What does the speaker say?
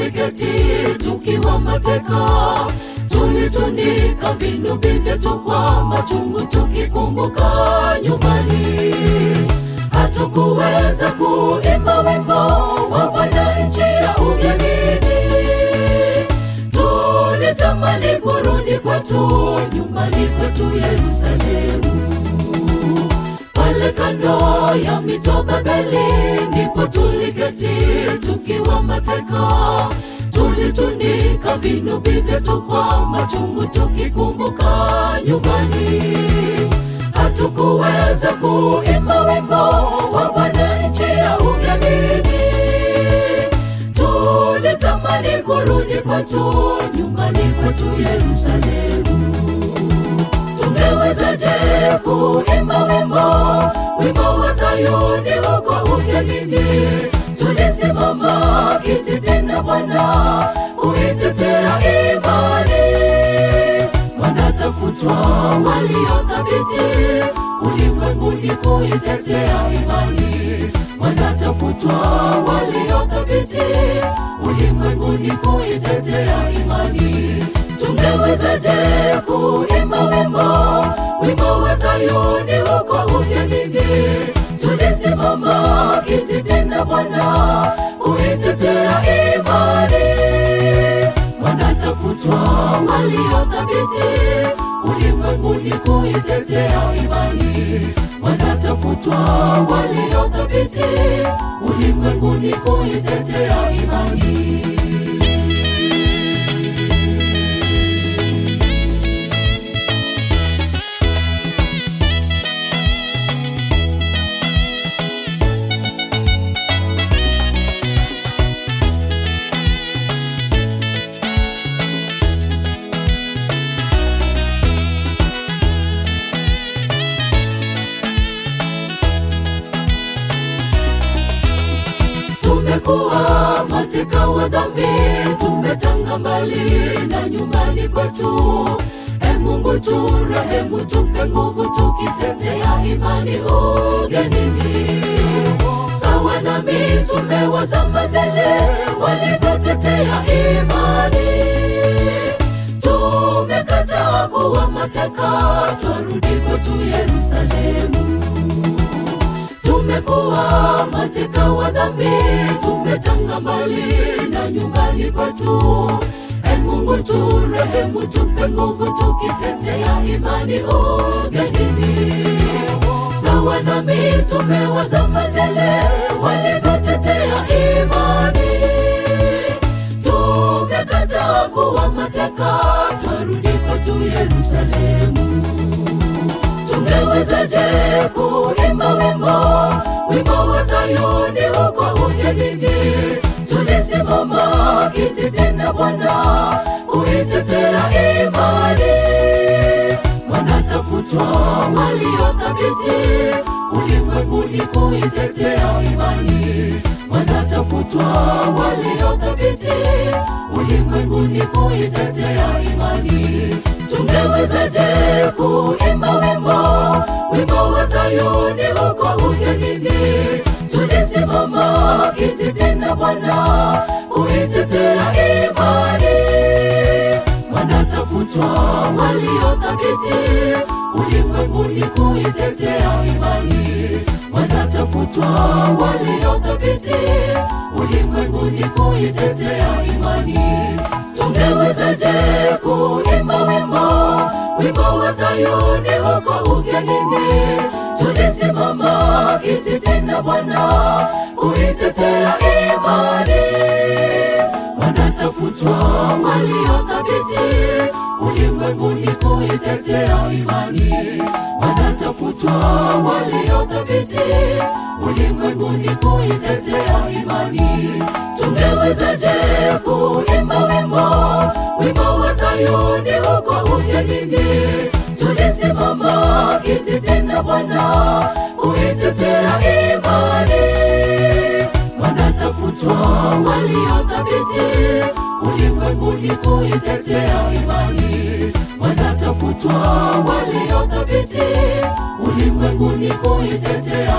tuliketi tukiwa mateka tulitunika vinubi vyetu kwa machungu tukikumbuka nyumbani hatukuweza kuimba wimbo wa bwana nchi ya ugenini tulitamani kurudi kwetu nyumbani kwetu yerusalemu pale kando ya mito Babeli ndipo tuliketi tukiwa mateka, tulitunika vinubi vyetu kwa machungu tukikumbuka nyumbani. Hatukuweza kuimba wimbo wa Bwana nchi ya ugenini, tulitamani kurudi kwetu nyumbani kwetu Yerusalemu tungewezaje kuimba wimbo wimbo wa Sayuni huko ugenini? Tulisimama kiti tena Bwana kuitetea imani, wanatafutwa waliothabiti ulimwenguni kuitetea imani, wanatafutwa waliothabiti ulimwenguni kuitetea imani tungewezaje kuimba wimbo wimbo wa Sayuni huko ugenini? Tulisimama kiti tena Bwana kuitetea imani, wanatafutwa waliothabiti ulimwenguni kuitetea imani, wanatafutwa waliothabiti ulimwenguni kuitetea imani. tumekuwa mateka wa dhambi, tumetanga mbali na nyumbani kwetu. E Mungu turehemu, tupe nguvu, tukitetea imani ugenini, sawa na mitume wa zama zile walivyotetea imani. Tumekataa kuwa mateka, twarudi kwetu Yerusalemu tumekuwa mateka wa dhambi, tumetanga mbali na nyumbani kwetu. E Mungu turehemu, tupe nguvu, tukitetea imani ugenini, sawa na mitume wa zama zile walivyotetea imani. Tumekataa kuwa mateka, twarudi kwetu Yerusalemu tungewezaje kuimba wimbo wimbo wa Sayuni huko ugenini? Tulisimama kiti tena Bwana kuitetea imani, wanatafutwa waliothabiti ulimwenguni kuitetea imani, wanatafutwa waliothabiti ulimwenguni kuitetea imani tungewezaje kuimba wimbo wimbo wa Sayuni huko ugenini? Tulisimama kiti tena Bwana kuitetea imani, wanatafutwa waliothabiti ulimwenguni kuitetea imani, wanatafutwa waliothabiti ulimwenguni kuitetea imani tungewezaje kuimba wimbo wimbo wa Sayuni huko ugenini? Tulisimama kiti tena Bwana kuitetea imani, wanatafutwa waliothabiti ulimwenguni kuitetea imani, wanatafutwa waliothabiti ulimwenguni kuitetea imani. Tungewezaje kuimba wimbo wimbo wa Sayuni huko ugenini? Tulisimama kiti tena Bwana kuitetea imani, wanatafutwa waliothabiti ulimwenguni kuitetea imani, wanatafutwa waliothabiti ulimwenguni kuitetea